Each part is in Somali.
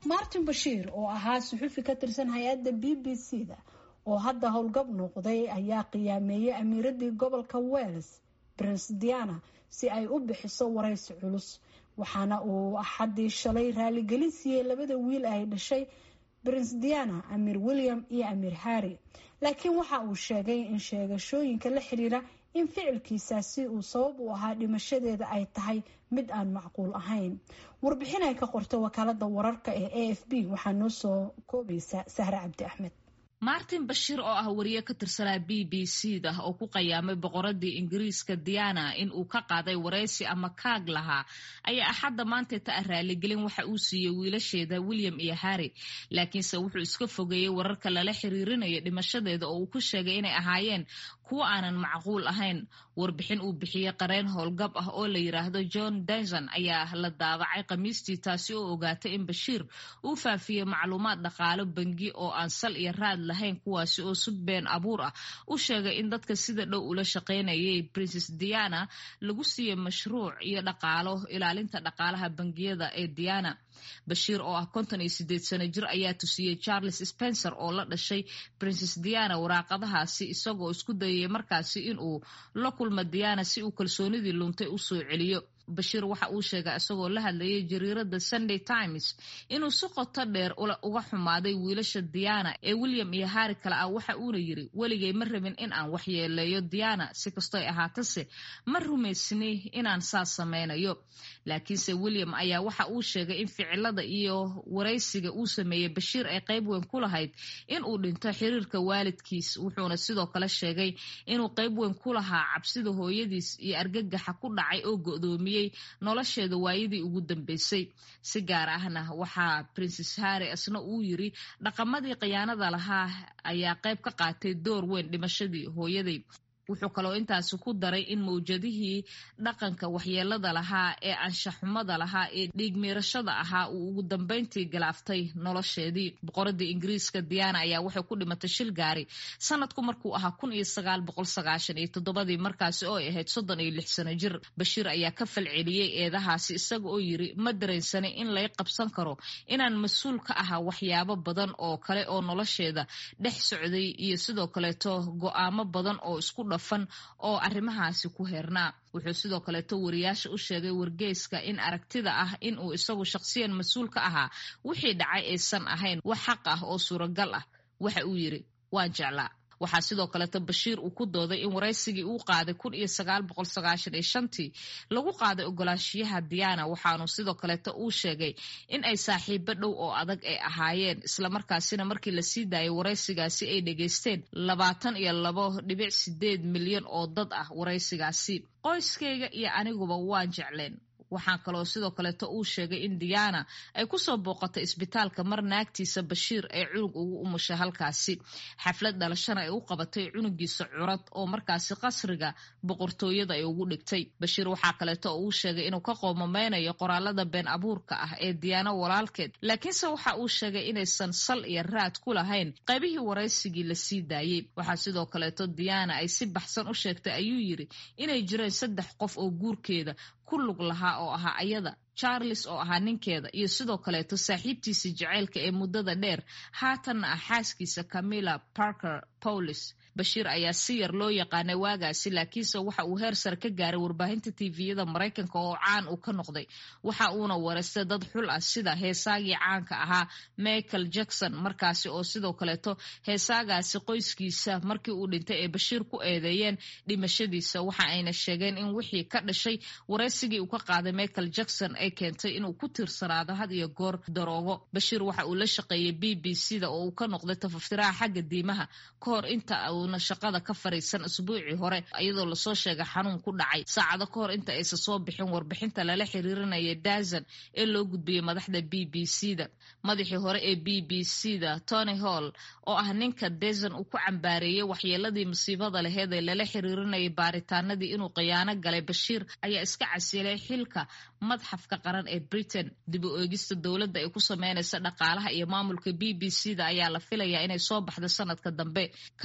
martin bashiir oo ahaa suxufi ka tirsan hay-adda b b c da oo hadda howlgab noqday ayaa qiyaameeyey amiiradii gobolka wales prince diana si ay u bixiso waraysi culus waxaana uu axadii shalay raaligelin siiyey labada wiil ay dhashay prince diana amiir william iyo amiir harry laakiin waxa uu sheegay in sheegashooyinka la xiriira in ficilkiisaasi uu sabab u ahaa dhimashadeeda ay tahay mid aan macquul ahayn warbixin ay ka qortay wakaalada wararka ee a f b waxaa noo soo koobaysa sahre cabdi axmed martin bashiir oo ah wariye ka tirsanaa b b c da oo ku qayaamay boqoradii ingiriiska diana in uu ka qaaday waraysi ama kaag lahaa ayaa axadda maanteeta ah raaligelin waxa uu siiyey wiilasheeda william iyo harry laakiinse wuxuu iska fogeeyey wararka lala xiriirinayo dhimashadeeda oo uu ku sheegay inay ahaayeen kuwo aanan macquul ahayn warbixin uu bixiyey qareen howlgab ah oo la yiraahdo john denson ayaa la daabacay khamiistii taasi oo ogaatay in bashiir uu faafiyey macluumaad dhaqaalo bangi oo aan sal iyo raad lahayn kuwaasi oo sug been abuur ah u sheegay in dadka sida dhow ula shaqaynayay princes diana lagu siiyey mashruuc iyo dhaqaalo ilaalinta dhaqaalaha bangiyada ee diana bashiir oo ah konton iyo sideed sano jir ayaa tusiyey charles spencer oo la dhashay princes diana waraaqadahaasi isagoo isku dayay markaasi inuu la kulmo diana si uu kalsoonidii luntay u soo celiyo bashiir waxa uu sheegay isagoo la hadlayay jariirada sunday times inuu si qoto dheer uga xumaaday wiilasha diana ee william iyo harri kale ah waxa uuna yiri weligay ma rabin in aan waxyeeleeyo diana si kastoy ahaatase ma rumaysni inaan saas samaynayo laakiinse william ayaa waxa uu sheegay in ficilada iyo waraysiga uu sameeyey bashiir ay qayb weyn ku lahayd in uu dhinto xiriirka waalidkiis wuxuuna sidoo kale sheegay inuu qayb weyn ku lahaa cabsida hooyadiis iyo argagaxa ku dhacay oo go'doomiyey nolosheeda waayadii ugu dambeysay si gaar ahna waxaa princes harry isna uu yiri dhaqamadii khiyaanada lahaa ayaa qayb ka qaatay door weyn dhimashadii hooyaday wuxuu kaloo intaasi ku daray in mawjadihii dhaqanka waxyeelada lahaa ee anshaxumada lahaa ee dhiigmiirashada ahaa uu ugu dambeyntii galaaftay nolosheedii boqoradii ingiriiska diana ayaa waxay ku dhimatay shil gaari sanadku markuu ahaa kun iyo sagaal boqol sagaashan iyo toddobadii markaasi oo ay ahayd soddon iyo lix sano jir bashiir ayaa ka falceliyey eedahaasi isaga oo yiri ma dareensanay in lay qabsan karo inaan mas-uul ka ahaa waxyaabo badan oo kale oo nolosheeda dhex socday iyo sidoo kaleeto go-aamo badan oo isku dha oo arrimahaasi ku heernaa wuxuu sidoo kaleeto wariyaasha u sheegay wargeyska in aragtida ah in uu isagu shaqsiyan mas-uul ka ahaa wixii dhacay aysan ahayn wax xaq ah oo suuragal ah waxa uu yiri waan jeclaa waxaa sidoo kaleeto bashiir uu ku dooday in waraysigii uu qaaday kun iyo sagaal boqol sagaashan iyo shantii lagu qaaday ogolaanshiyaha diana waxaanu sidoo kaleeto uu sheegay in ay saaxiibo dhow oo adag ay ahaayeen islamarkaasina markii lasii daayay waraysigaasi ay dhegeysteen labaatan iyo labo dhibic sideed milyan oo dad ah waraysigaasi qoyskayga iyo aniguba waan jecleen waxaa kaloo sidoo kaleeto uu sheegay in diana ay kusoo booqatay isbitaalka mar naagtiisa bashiir ee cunug ugu umushay halkaasi xaflad dhalashana ay u qabatay cunugiisa curad oo markaasi qasriga boqortooyada ay ugu dhigtay bashiir waxaa kaleeto oo uu sheegay inuu ka qoomameynayo qoraalada been abuurka ah ee diana walaalkeed laakiinse waxa uu sheegay inaysan sal iyo raad ku lahayn qaybihii waraysigii lasii daayey waxaa sidoo kaleeto diana ay si baxsan u sheegtay ayuu yiri inay jireen saddex qof oo guurkeeda ku lug lahaa oo ahaa ayada charles oo ahaa ninkeeda iyo sidoo kaleeto saaxiibtiisa jaceylka ee muddada dheer haatanna ah xaaskiisa camilla parker powlis bashiir ayaa si yar loo yaqaanay waagaasi laakiinse waxa uu heer sare ka gaaray warbaahinta tviyada maraykanka oo caan uu ka noqday waxa uuna wareystay dad xul ah sida heesaagii caanka ahaa michael jackson markaasi oo sidoo kaleeto heesaagaasi qoyskiisa markii uu dhintay ee bashiir ku eedeeyeen dhimashadiisa waxa ayna sheegeen in wixii ka dhashay waraysigii uu ka qaaday michael jackson ay keentay inuu ku tiirsanaado had iyo goor daroogo bashiir waxa uu la shaqeeyey b b c da oo uu ka noqday tafaftiraha xagga diimaha ka hor inta uuna shaqada ka fariisan isbuucii hore iyadoo lasoo sheegay xanuun ku dhacay saacado ka hor inta aysan soo bixin warbixinta lala xiriirinaya dazan ee loo gudbiyey madaxda b b c da madaxii hore ee b b c da tony hall oo ah ninka dazan uu ku cambaareeyey waxyeeladii musiibada laheed ee lala xiriirinayay baaritaanadii inuu khiyaano galay bashiir ayaa iska casilay xilka madxafka qaran ee britain dib u eegista dowladda ay ku sameynaysa dhaqaalaha iyo maamulka b b c da ayaa la filayaa inay soo baxdo sanadka dambe kaasi oo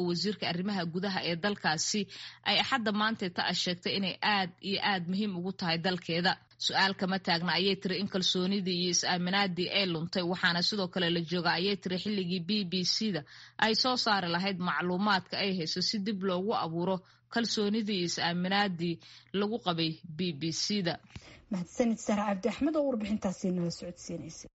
wasiirka arrimaha gudaha ee dalkaasi ay axadda maantay ta a sheegtay inay aad iyo aad muhiim ugu tahay dalkeeda su-aal kama taagna ayay tiri in kalsoonidii iyo is-aaminaadii ay luntay waxaana sidoo kale la jooga ayay tiri xilligii b b c da ay soo saari lahayd macluumaadka ay hayso si dib loogu abuuro kalsoonidii iyo is-aaminaadii lagu qabay b b c da mahadsanid sahre cabdi axmed oo warbixintaasi nala socodsiinaysa